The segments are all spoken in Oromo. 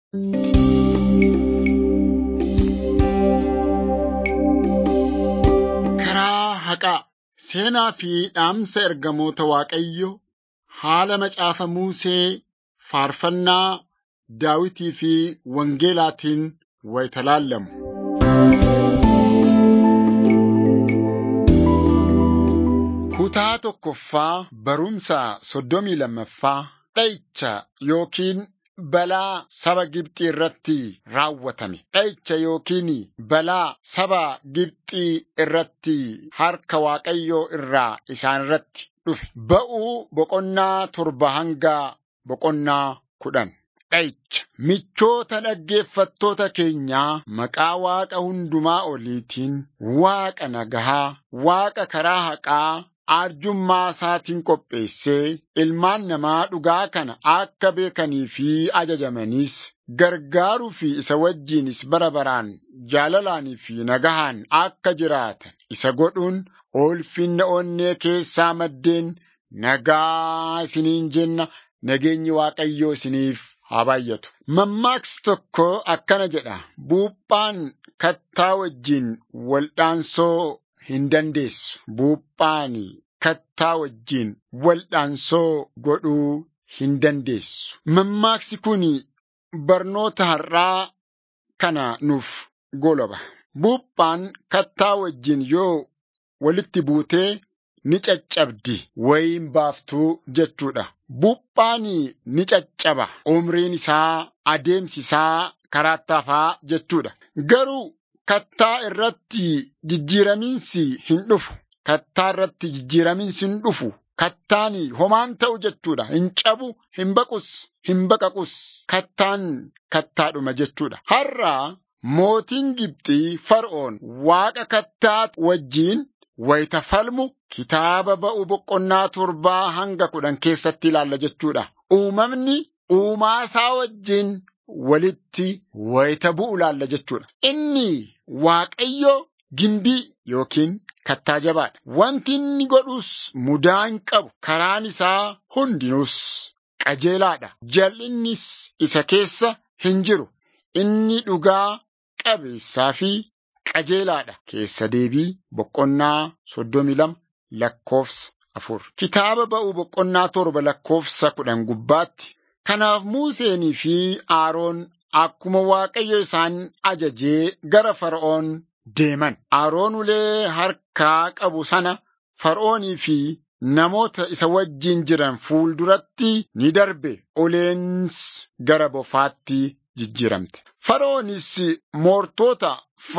Karaa haqaa seenaa fi dhaamsa ergamoota Waaqayyoo haala macaafa Musee faarfannaa Daawitii fi Wangeelaatiin wayita laallamu. Kutaa tokkoffaa barumsa soddomii lammaffaa dha'icha yookiin balaa saba Gibxii irratti raawwatame. Dha'icha yookiin balaa saba Gibxii irratti harka Waaqayyoo irraa isaan irratti dhufe. Ba'uu boqonnaa torba hanga boqonnaa kudhan. Dha'icha michoota dhaggeeffattoota keenyaa maqaa Waaqa hundumaa oliitiin Waaqa nagahaa, Waaqa karaa haqaa arjummaa isaatiin qopheessee ilmaan namaa dhugaa kana akka beekanii fi ajajamaniis gargaaruu fi isa wajjinis bara baraan jaalalaanii fi nagahaan akka jiraatan isa godhuun ulfinna onnee keessaa maddeen nagaa isiniin jenna nageenyi Waaqayyoo isiniif haa baay'atu. Mammaaksi tokko akkana jedha. Buuphaan kattaa wajjin waldhaansoo hin dandeessu. Buuphaan kattaa wajjin waldhaansoo godhuu hin dandeessu. Mammaaksi kun barnoota har'aa kana nuuf goloba. Buuphaan kattaa wajjin yoo walitti buutee ni caccabdi wayin baaftuu jechuudha. Buuphaan ni caccaba. Umriin isaa adeemsi isaa karaatti hafaa jechuudha. Garuu kattaa irratti jijjiiramiinsi hin dhufu. Kattaa irratti jijjiiramiinsi hin dhufu. Kattaan homaan ta'u jechuudha. Hin cabu, hin baqus, hin baqaqus. Kattaan kattaadhuma jechuudha. Har'a mootiin Gibxii Fara'oon waaqa kattaa wajjiin wayita falmu kitaaba ba'u boqonnaa torbaa hanga kudhan keessatti ilaalla jechuudha. Uumamni uumaa isaa wajjin walitti wayita bu'u ilaalla jechuudha. Inni Waaqayyo gimbii yookiin kattaa jabaadha. Wanti inni godhus mudaa hin qabu. Karaan isaa hundinuus qajeelaadha. Jal'innis isa keessa hin jiru. Inni dhugaa qabeessaa fi qajeelaadha. Keessa deebii boqonnaa soddomii lama lakkoofsa afur. Kitaaba ba'uu boqonnaa torba lakkoofsa kudhan gubbaatti. Kanaaf Museenii fi Aroon akkuma Waaqayyo isaan ajajee gara Fara'oon deeman. Aroon ulee harkaa qabu sana Fara'oonii fi namoota isa wajjin jiran fuulduratti ni darbe. Uleens gara bofaatti jijjiiramte. Fara'oonis moortoota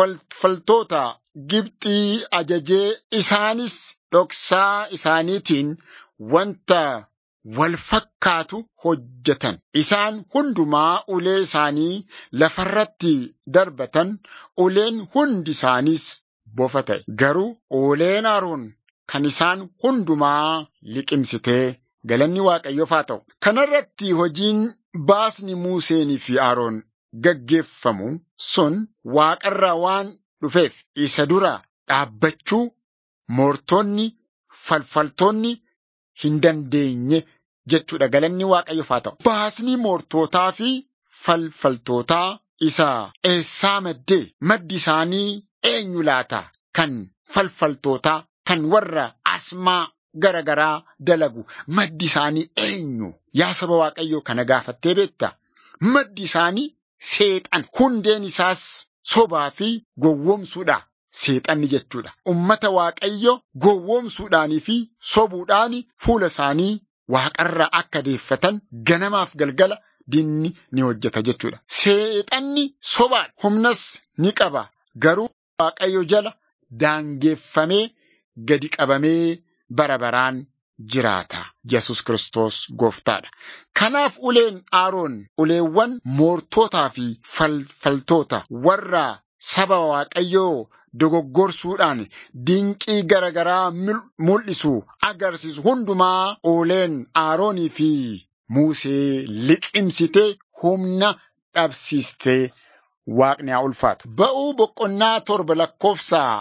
faltoota Gibxii ajajee isaanis dhoksaa isaaniitiin wanta wal fakkaatu hojjetan. Isaan hundumaa ulee isaanii lafarratti darbatan, uleen hundi isaaniis bofa ta'e. Garuu uleen Aroon kan isaan hundumaa liqimsitee galanni Waaqayyoof haa ta'u. Kanarratti hojiin baasni Museenii fi Aroon gaggeeffamu sun waaqarraa waan dhufeef isa dura dhaabbachuu moortonni falfaltoonni hin dandeenye jechuudha galanni waaqayyoof haa ta'u. Baasni moortootaa fi falfaltootaa isa eessaa maddee maddi isaanii eenyu laata kan falfaltootaa kan warra asmaa gara garaa dalagu maddi isaanii eenyu yaa saba waaqayyoo kana gaafattee beekta maddi isaanii seexan hundeen isaas sobaa fi gowwoomsuudha. Seexanni jechuudha. Ummata waaqayyo gowwoomsuudhaanii fi sobuudhaan fuula isaanii waaqarra akka deeffatan ganamaaf galgala dinni ni hojjeta jechuudha. Seexanni sobaadha. Humnas ni qaba. Garuu waaqayyo jala daangeeffamee gadi qabamee bara baraan jiraata. Yesus Kiristoos gooftaadha. Kanaaf uleen Aroon uleewwan moortootaa fi falfaltoota warra saba waaqayyoo dogoggorsuudhaan dinqii garagaraa mul'isu agarsiisu hundumaa uleen Aroonii fi Musee liqimsitee humna dhabsiistee waaqni haa ulfaatu. Ba'uu boqonnaa torba lakkoofsa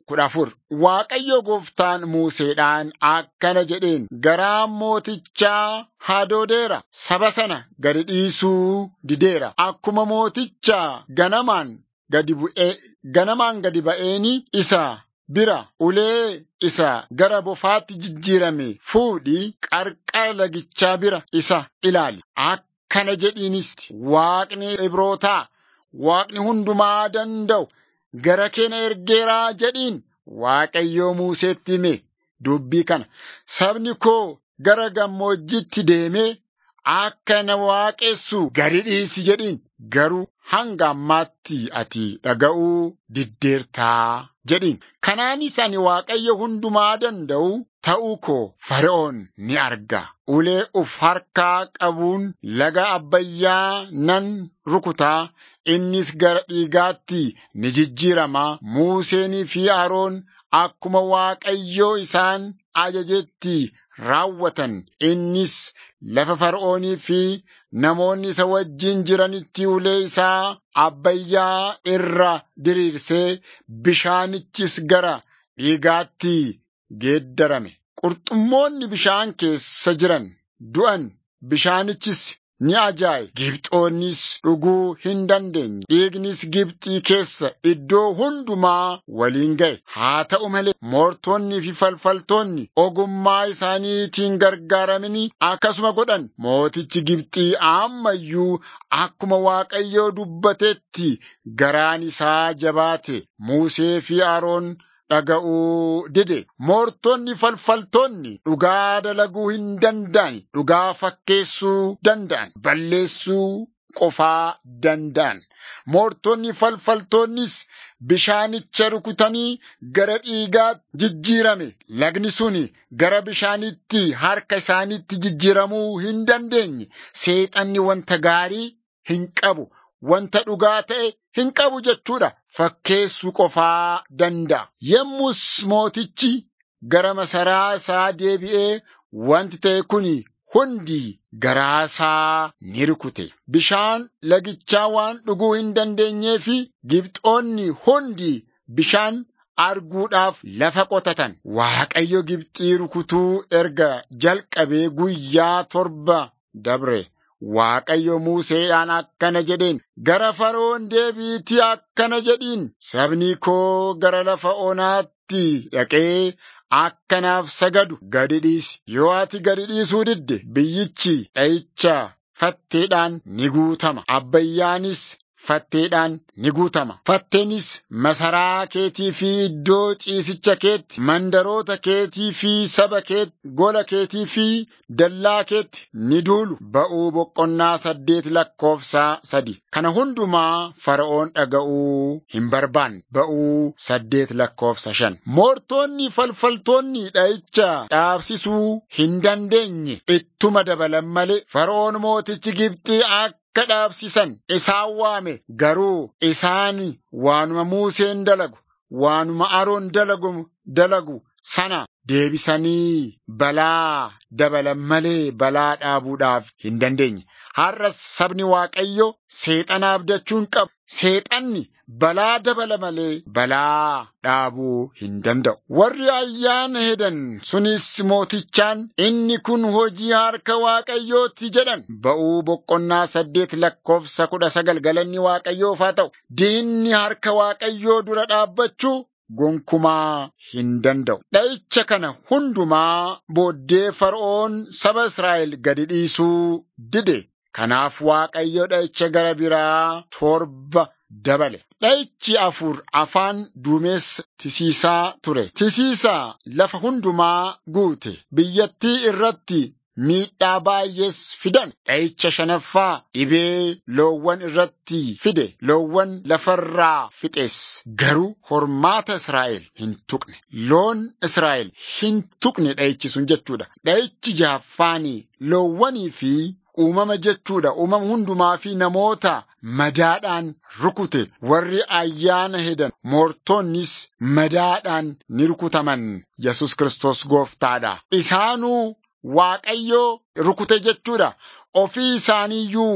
kudha afur Waaqayyo gooftaan Museedhaan akkana jedheen garaan mootichaa hadoodeera saba sana gadi dhiisuu dideera akkuma mooticha ganamaan gadi bu'ee ganamaan gadi ba'eeni isa bira ulee isa gara bofaatti jijjiirame fuudhii qarqara lagichaa bira isa ilaali akkana jedhiinis waaqni ibrootaa waaqni hundumaa danda'u gara keenya ergeeraa jedhiin Waaqayyoo Museetti hime dubbii kana sabni koo gara gammoojjitti deemee akka na waaqessu gadi dhiisi jedhiin garuu hanga ammaatti ati dhaga'uu diddeertaa jedhiin kanaanis ani Waaqayyo hundumaa danda'u ta'uu koo Fara'oon ni arga ulee uf harkaa qabuun laga abbayyaa nan rukutaa innis gara dhiigaatti ni jijjiirama Museenii fi Aroon akkuma Waaqayyoo isaan ajajetti raawwatan innis lafa Fara'oonii fi namoonni isa wajjin jiranitti ulee isaa abbayyaa irra diriirsee bishaanichis gara dhiigaatti geeddarame. Qurxummoonni bishaan keessa jiran du'an bishaanichis ni ajaaye Gibxoonnis dhuguu hin dandeenye dhiignis Gibxii keessa iddoo hundumaa waliin ga'e haa ta'u malee moortonni fi falfaltoonni ogummaa isaaniitiin gargaaramanii akkasuma godhan mootichi Gibxii ammayyuu akkuma Waaqayyoo dubbatetti garaan isaa jabaate Musee fi Aroon dhaga'uu dide moortonni falfaltoonni dhugaa dalaguu hin danda'an dhugaa fakkeessuu danda'an balleessuu qofaa danda'an moortonni falfaltoonnis bishaanicha rukutanii gara dhiigaa jijjiirame lagni suni gara bishaanitti harka isaanitti jijjiiramuu hin dandeenye seexanni wanta gaarii hin qabu wanta dhugaa ta'e hin qabu jechuudha. Fakkeessuu qofaa danda'a. Yemmus mootichi gara masaraa isaa deebi'ee wanti ta'e kun hundi garaa isaa ni rukute. Bishaan lagichaa waan dhuguu hin dandeenyee fi Gibxoonni hundi bishaan arguudhaaf lafa qotatan. Waaqayyo Gibxii rukutuu erga jalqabee guyyaa torba dabre. Waaqayyo Museedhaan akkana jedheen gara Fara'oon deebiitii akkana jedhiin sabni koo gara lafa onaatti dhaqee akkanaaf sagadu gadi dhiisi. Yoo ati gadi dhiisuu didde biyyichi dha'icha fatteedhaan ni guutama. Abbayyaanis fatteedhaan ni guutama. Fatteenis masaraa keetii fi iddoo ciisicha keetti, mandaroota keetii fi saba keetti, gola keetii fi dallaa keetti ni duulu. Ba'uu boqonnaa saddeet lakkoofsaa sadi. Kana hundumaa Fara'oon dhaga'uu hin barbaanne. Ba'uu saddeet lakkoofsa shan. Moortonni falfaltoonni dha'icha dhaabsisuu hin dandeenye ittuma dabalan malee Fara'oon mootichi Gibxii akka akka dhaabsisan isaan waame garuu isaan waanuma Museen dalagu waanuma Aroon dalagu dalagu sana deebisanii balaa dabalan malee balaa dhaabuudhaaf hin dandeenye. Har'as sabni Waaqayyo seexana abdachuu hin qabu. Seexanni balaa dabala malee balaa dhaabuu hin danda'u. Warri ayyaana hedan sunis mootichaan inni kun hojii harka Waaqayyooti jedhan. Ba'uu boqonnaa saddeet lakkoofsa kudha sagal galanni Waaqayyoof haa ta'u. Diinni harka Waaqayyoo dura dhaabbachuu gonkumaa hin danda'u. Dha'icha kana hundumaa booddee Fara'oon saba Israa'el gadi dhiisuu dide. Kanaaf Waaqayyo dha'icha gara biraa torba dabale. Dha'ichi afur afaan duumessa tisiisaa ture. Tisiisaa lafa hundumaa guute. Biyyattii irratti miidhaa baay'ees fidan. Dha'icha shanaffaa dhibee loowwan irratti fide. Loowwan lafarraa fixes. Garuu hormaata Israa'el hin tuqne. Loon Israa'el hin tuqne dha'ichi sun jechuudha. Dha'ichi jahaffaanii loowwanii fi uumama jechuudha. Uumama hundumaa fi namoota madaadhaan rukute warri ayyaana hedan moortonnis madaadhaan ni rukutaman Yesus Kiristoos gooftaadha. Isaanuu Waaqayyoo rukute jechuudha. Ofii isaaniiyyuu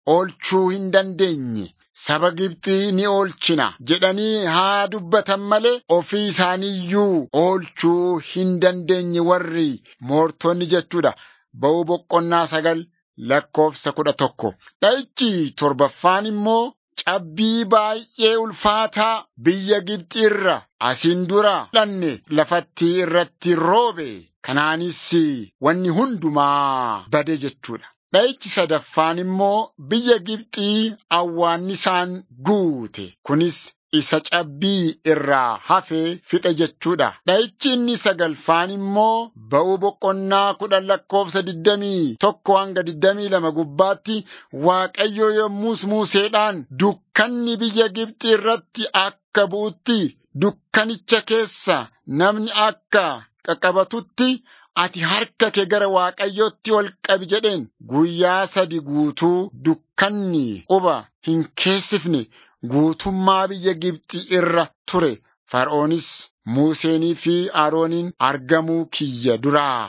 oolchuu hin dandeenye. Saba Gibxii ni oolchina jedhanii haa dubbatan malee ofii isaaniiyyuu oolchuu hin dandeenye warri moortonni jechuudha. Ba'uu boqonnaa sagal lakkoofsa kudha tokko. Dha'ichi torbaffaan immoo cabbii baay'ee ulfaataa biyya Gibxii irra asiin dura dhanne lafatti irratti roobe. Kanaanis wanni hundumaa bade jechuudha. Dha'ichi sadaffaan immoo biyya Gibxii awwaannisaan guute. Kunis isa cabbii irraa hafee fixe jechuudha. Dha'ichi inni sagalfaan immoo ba'uu boqonnaa kudhan lakkoofsa digdamii tokko hanga digdamii lama gubbaatti Waaqayyo yommus Museedhaan dukkanni biyya Gibxii irratti akka bu'utti dukkanicha keessa namni akka qaqqabatutti ati harka kee gara Waaqayyootti ol qabi jedheen guyyaa sadi guutuu dukkanni quba hin keessifne guutummaa biyya Gibxi irra ture. Fara'oonis Museenii fi Arooniin argamuu kiyya duraa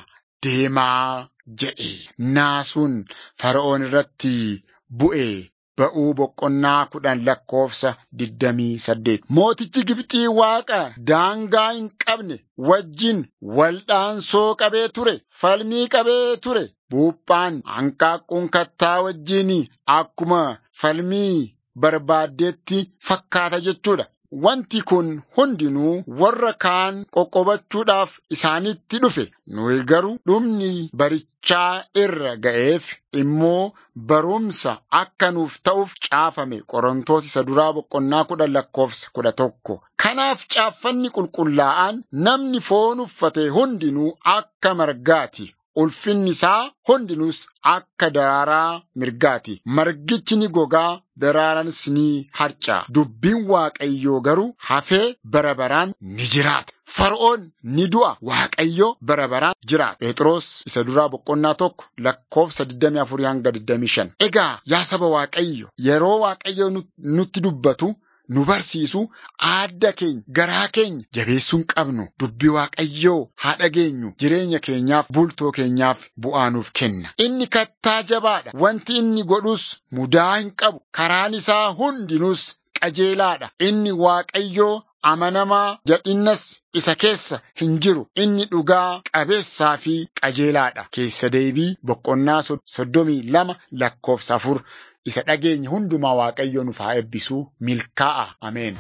deemaa jedhe. Naasuun Fara'oon irratti bu'e. Ba'uu boqonnaa kudhan lakkoofsa digdamii saddeet. Mootichi Gibxii Waaqa daangaa hin qabne wajjin waldhaansoo qabee ture, falmii qabee ture. Buuphaan hanqaaquun kattaa wajjin akkuma falmii barbaaddeetti fakkaata jechuudha. Wanti kun hundinuu warra kaan qoqqobachuudhaaf isaanitti dhufe. Nuyi garuu dhumni barichaa irra ga'eef immoo barumsa akka nuuf ta'uuf caafame Qorontoos isa duraa boqonnaa kudha lakkoofsa kudha tokko. Kanaaf caaffanni qulqullaa'aan namni foon uffate hundinuu akka margaati. Ulfinni isaa hundinuus akka daraaraa mirgaati. Margichi ni gogaa, daraaraanis ni harca'a. Dubbiin Waaqayyoo garuu hafee bara baraan ni jiraata. Fara'oon ni du'a. Waaqayyo bara baraan jiraata. Phexros isa duraa boqonnaa tokko lakkoofsa 24 hanga 25. Egaa yaa saba Waaqayyo yeroo Waaqayyo nutti dubbatu nu barsiisu aadda keenya garaa keenya jabeessuu hin qabnu dubbii waaqayyoo haa dhageenyu jireenya keenyaaf bultoo keenyaaf bu'aa nuuf kenna inni kattaa jabaadha wanti inni godhus mudaa hin qabu karaan isaa hundinuus qajeelaadha inni waaqayyoo amanamaa jal'innas isa keessa hin jiru inni dhugaa qabeessaa fi qajeelaadha keessa deebii boqonnaa soddomii lama lakkoofsa afur isa dhageenye hundumaa waaqayyo nuuf haa eebbisuu milkaa'a ameen.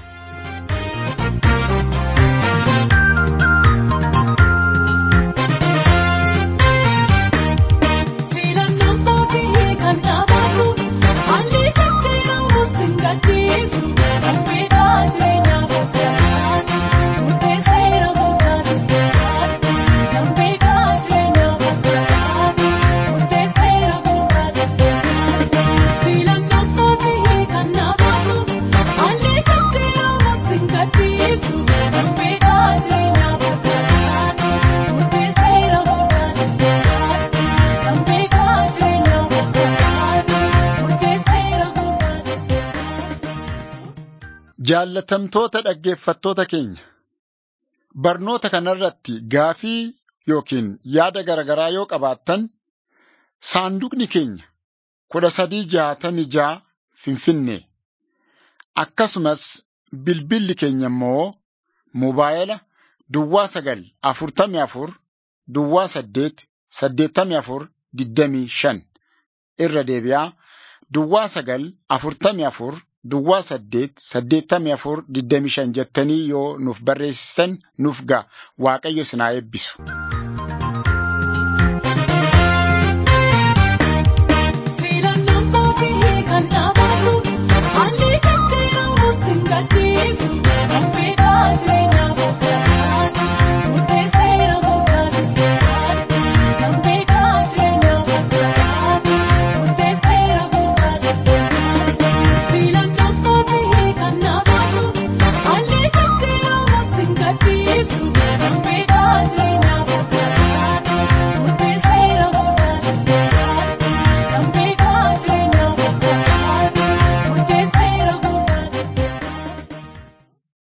Jaallatamtoota dhaggeeffattoota keenya barnoota kanarratti gaafii yookiin yaada garaagaraa yoo qabaattan saanduqni keenya kudha sadii jaatamii ja'a Finfinnee akkasumas bilbilli keenya immoo mobaayila duwwaa sagal afurtamii afur duwwaa saddeet saddeettamii afur digdamii shan irra deebi'aa duwwaa sagal afurtamii afur. Duwwaa saddeet saddeettamii afur digdamii shan jettanii yoo nuuf barreessitan nuuf ga'a waaqayyo isin haa eebbisu.